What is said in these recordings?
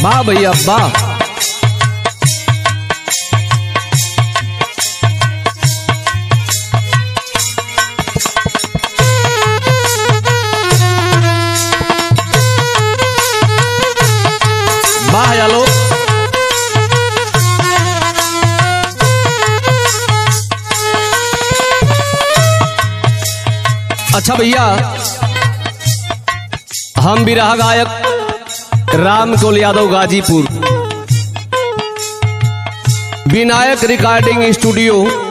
वाह भैया वाह वाह आलोक अच्छा भैया हम भी रहा गायक Ram Kol Yadav Ghazipur Vinayak recording studio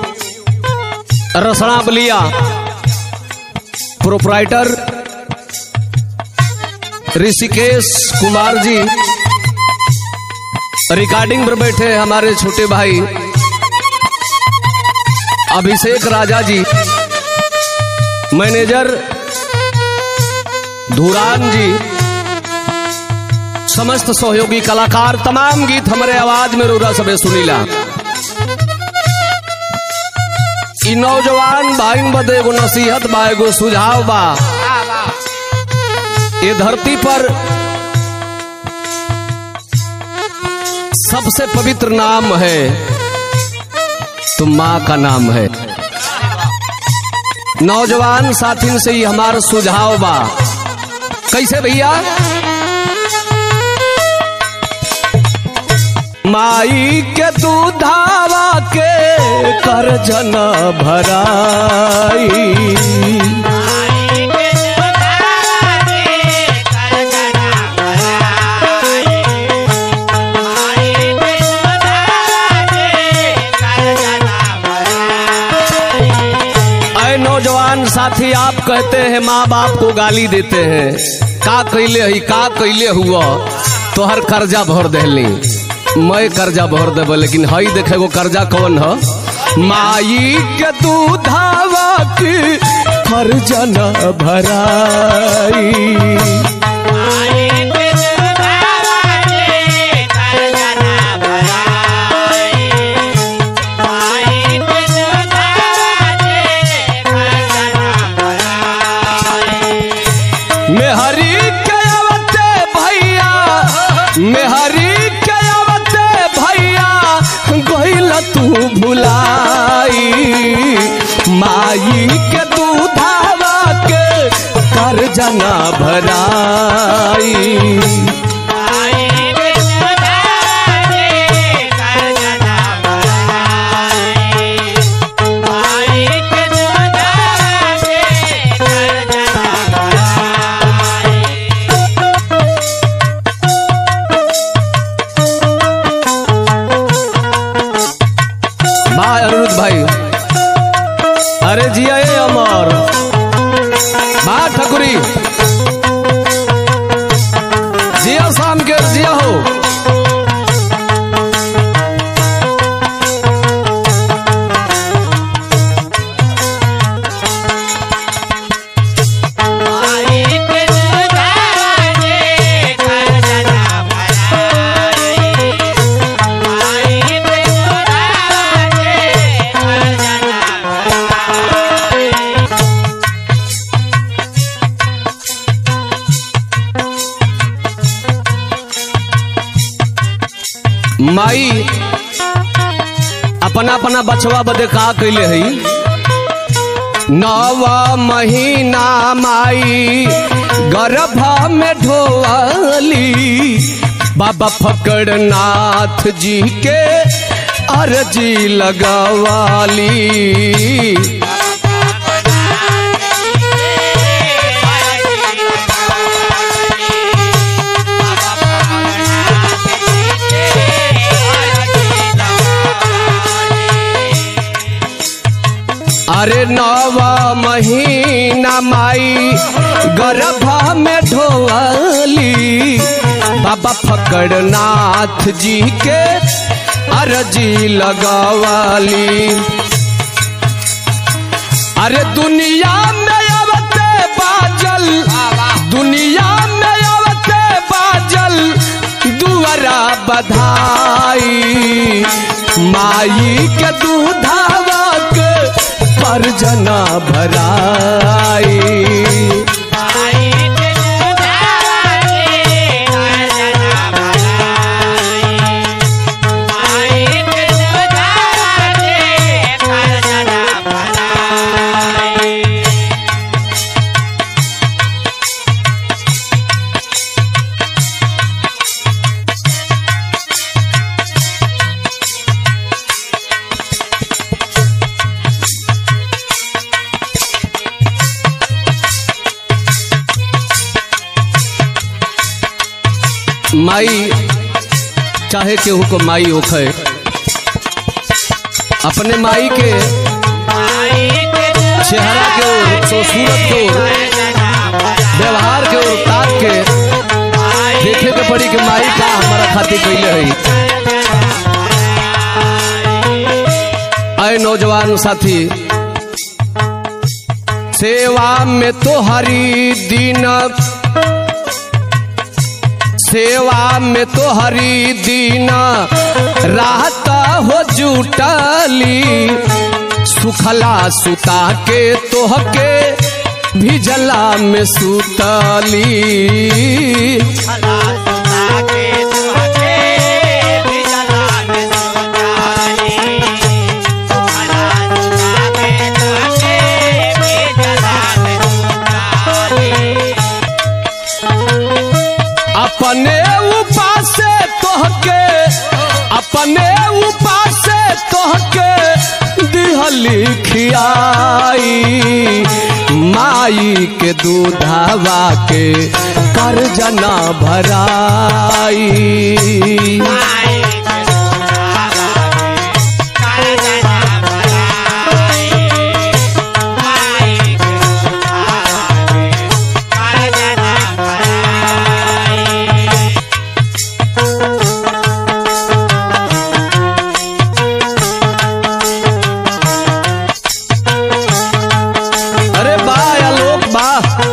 Rasna Ballia proprietor Rishikesh Kumar ji recording पर बैठे हमारे छोटे भाई अभिषेक राजा जी मैनेजर धुरान जी समस्त सहयोगी कलाकार तमाम गीत हमारे आवाज में रोरा सबे सुनीला इ नौजवान भाई बदे एगो नसीहत बा एगो सुझाव बा ये धरती पर सबसे पवित्र नाम है तो माँ का नाम है नौजवान साथी से ही हमारा सुझाव बा कैसे भैया माई के दूधावा के कर जन भराई अय नौजवान साथी आप कहते हैं माँ बाप को गाली देते हैं का कैले है का कैले हुआ तो हर कर्जा भर देली मैं कर्जा भर देब लेकिन हई देखे गो कर्जा कौन है माई के दूधावा की कर्जा न भराई मेहरी के अवते भैया मेहरी के अवते भैया गइल तू भुलाई माई के दूधावा के कर जना भराई भाई अनिरुद्ध भाई अरे जिया ए अमर बा ठकुरी जिया शाम के जिया हो माई अपना अपना बचवा बदे का कैले है नवा महीना माई गर्भ में ढोली बाबा फकड़नाथ जी के अर्जी लगवाली अरे नवा महीना माई गर्भ में ढोली बाबा फकड़नाथ जी के अर्जी लगवाली अरे दुनिया में अवते बाजल दुनिया में अवते बाजल दुआरा बधाई माई के दूधावा के परजना भराई माई चाहे केहू को माई होखे अपने माई के चेहरा के ओर तो सूरत के ओर व्यवहार के ओर ताक के देखे के पड़ी कि माई का हमारा खातिर कैले है आए नौजवान साथी सेवा में तो हरी दीन सेवा में तो हरी दीन राहत हो जुटली सुखला सुता के तोहके भिजला में सुतली अपने उपास से तोहके अपने उपास से तोहके दिहली खियाई माई के दूधावा के कर्जना भराई अरे बा आलोक बा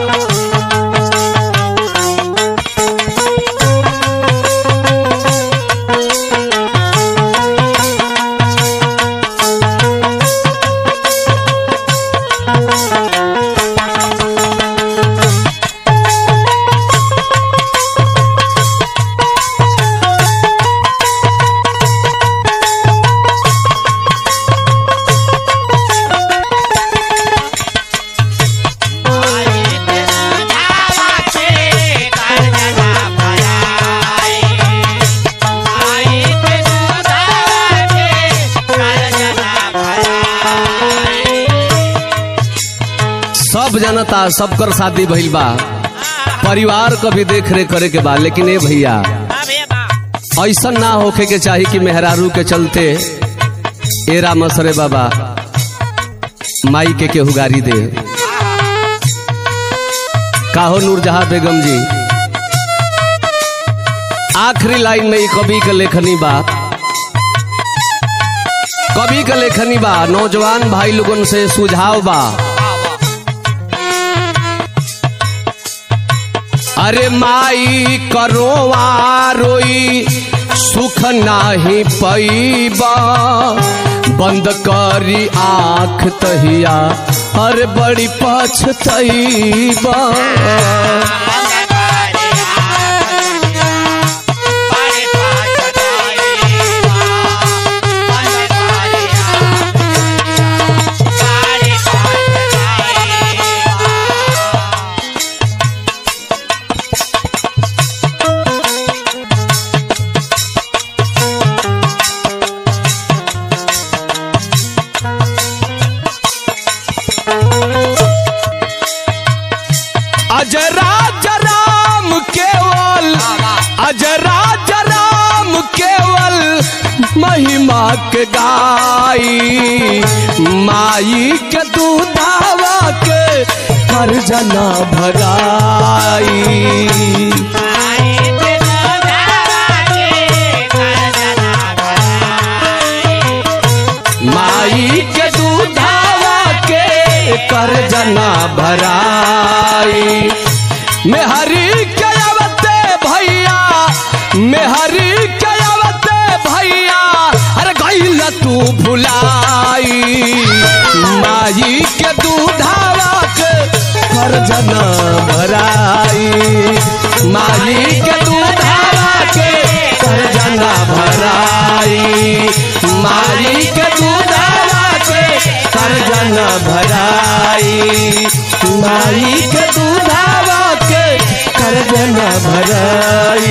सब जनता सबकर शादी भइल बा परिवार क भी देख रेख करे के बा लेकिन ए भैया ऐसा ना होखे के चाही कि मेहरारू के चलते एरा मसरे बाबा माई के केहू गारी दे काहो नूरजहां बेगम जी आखिरी लाइन में ई कवि के लेखनी बा कवि के लेखनी बा नौजवान भाई लोगन से सुझाव बा अरे माई करोवा रोई सुख नाही पैबा बंद करी आँख तहिया अरे बड़ी पछतैबा अजय राज राम केवल अजय राज राम केवल महिमा के गाई माई के दूधावा के कर जना भराई माई के दूधावा के कर जना भराई मेहरी के अवते भैया मेहरी के अवते भैया अरे गईल तू भुलाई माई के दूधावा के कर जना भराई माई के दूधावा के कर जना भराई माई के दूधावा के कर जना भराई माई के दूधावा के कर जना भराई